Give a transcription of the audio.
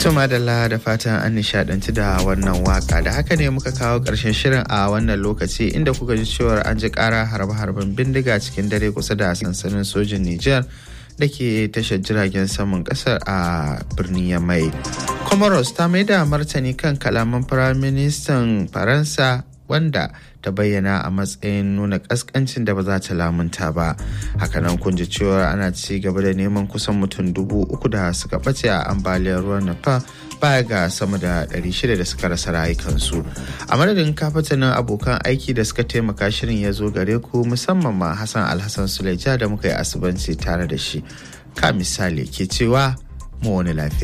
Tuma da da fatan an nishadanci da wannan waka da haka ne muka kawo ƙarshen shirin a wannan lokaci inda kuka ji cewar an ji ƙara harbe-harben bindiga cikin dare kusa da sansanin sojin Nijar da ke tashar jiragen saman ƙasar a birnin Yamai. Comoros ta mai da martani kan kalaman Firaministan Faransa wanda ta bayyana a matsayin nuna kaskancin da ba za ta lamunta ba hakanan kun ji cewa ana ci gaba da neman kusan mutum dubu uku da suka ɓace a ambaliyar ruwan nafa baya ga sama da 600 da suka rasa rayukansu a madadin kafatanin abokan aiki da suka taimaka shirin ya zo gare ku musamman ma hassan alhassan suleja da muka yi asubanci tare da shi ka misali ke cewa mu wani lafiya